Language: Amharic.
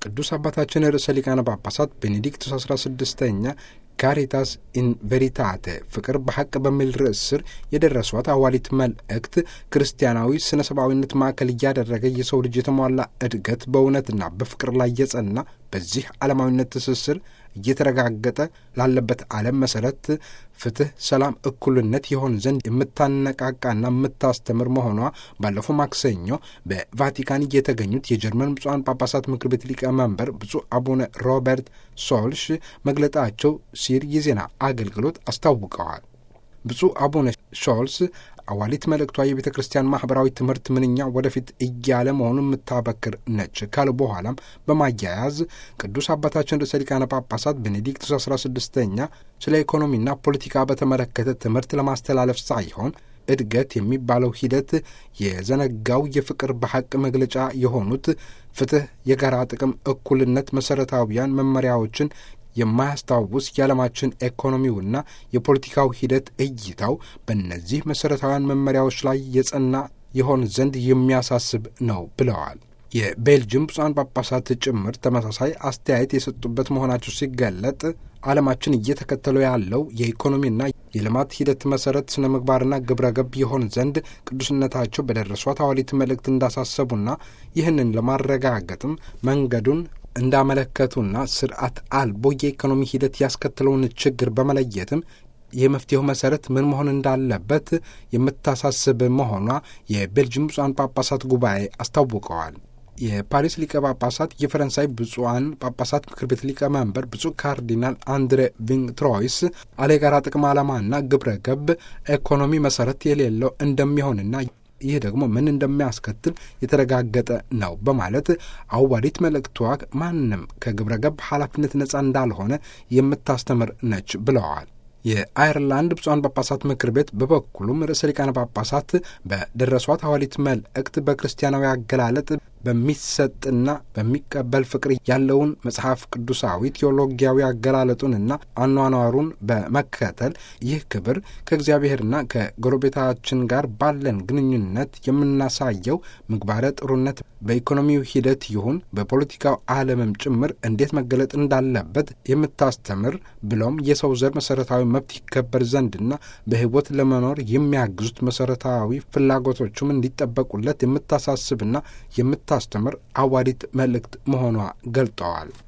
ቅዱስ አባታችን ርዕሰ ሊቃነ ጳጳሳት ቤኔዲክቱስ 16ኛ ካሪታስ ኢን ቬሪታቴ ፍቅር በሐቅ በሚል ርዕስ ስር የደረሷት አዋሊት መልእክት ክርስቲያናዊ ስነ ሰብአዊነት ማዕከል እያደረገ የሰው ልጅ የተሟላ እድገት በእውነትና በፍቅር ላይ የጸና በዚህ ዓለማዊነት ትስስር እየተረጋገጠ ላለበት ዓለም መሠረት ፍትሕ፣ ሰላም፣ እኩልነት የሆን ዘንድ የምታነቃቃና የምታስተምር መሆኗ ባለፈው ማክሰኞ በቫቲካን የተገኙት የጀርመን ብፁዓን ጳጳሳት ምክር ቤት ሊቀመንበር ብፁዕ አቡነ ሮበርት ሶልሽ መግለጣቸው ሲል የዜና አገልግሎት አስታውቀዋል። ብፁዕ አቡነ ሾልስ አዋሊት መልእክቷ የቤተ ክርስቲያን ማኅበራዊ ትምህርት ምንኛ ወደፊት እያለ መሆኑን የምታበክር ነች ካሉ በኋላም በማያያዝ ቅዱስ አባታችን ርዕሰ ሊቃነ ጳጳሳት ቤኔዲክቱስ አስራ ስድስተኛ ስለ ኢኮኖሚና ፖለቲካ በተመለከተ ትምህርት ለማስተላለፍ ሳይሆን እድገት የሚባለው ሂደት የዘነጋው የፍቅር በሐቅ መግለጫ የሆኑት ፍትሕ፣ የጋራ ጥቅም፣ እኩልነት መሠረታዊያን መመሪያዎችን የማያስታውስ የዓለማችን ኢኮኖሚውና የፖለቲካው ሂደት እይታው በእነዚህ መሠረታዊያን መመሪያዎች ላይ የጸና የሆን ዘንድ የሚያሳስብ ነው ብለዋል። የቤልጅየም ብፁዓን ጳጳሳት ጭምር ተመሳሳይ አስተያየት የሰጡበት መሆናቸው ሲገለጥ ዓለማችን እየተከተለው ያለው የኢኮኖሚና የልማት ሂደት መሠረት ስነ ምግባርና ግብረ ገብ የሆን ዘንድ ቅዱስነታቸው በደረሷት አዋሊት መልእክት እንዳሳሰቡና ይህንን ለማረጋገጥም መንገዱን እንዳመለከቱና ስርዓት አልቦ የኢኮኖሚ ሂደት ያስከተለውን ችግር በመለየትም የመፍትሄው መሰረት ምን መሆን እንዳለበት የምታሳስብ መሆኗ የቤልጅየም ብፁዓን ጳጳሳት ጉባኤ አስታውቀዋል። የፓሪስ ሊቀ ጳጳሳት የፈረንሳይ ብፁዓን ጳጳሳት ምክር ቤት ሊቀመንበር ብፁዕ ካርዲናል አንድሬ ቪንትሮይስ አለ የጋራ ጥቅም ዓላማና ግብረ ገብ ኢኮኖሚ መሰረት የሌለው እንደሚሆንና ይህ ደግሞ ምን እንደሚያስከትል የተረጋገጠ ነው በማለት አዋዲት መልእክቷ ማንም ከግብረ ገብ ኃላፊነት ነጻ እንዳልሆነ የምታስተምር ነች ብለዋል። የአይርላንድ ብፁዓን ጳጳሳት ምክር ቤት በበኩሉም ርዕሰ ሊቃነ ጳጳሳት በደረሷት ሐዋሊት መልእክት በክርስቲያናዊ አገላለጥ በሚሰጥና በሚቀበል ፍቅር ያለውን መጽሐፍ ቅዱሳዊ ቴዎሎጊያዊ አገላለጡንና አኗኗሩን በመከተል ይህ ክብር ከእግዚአብሔርና ከጎረቤታችን ጋር ባለን ግንኙነት የምናሳየው ምግባረ ጥሩነት በኢኮኖሚው ሂደት ይሁን በፖለቲካው ዓለምም ጭምር እንዴት መገለጥ እንዳለበት የምታስተምር ብሎም የሰው ዘር መሠረታዊ መብት ይከበር ዘንድና በሕይወት ለመኖር የሚያግዙት መሠረታዊ ፍላጎቶቹም እንዲጠበቁለት የምታሳስብና የምታስተምር አዋዲት መልእክት መሆኗ ገልጠዋል።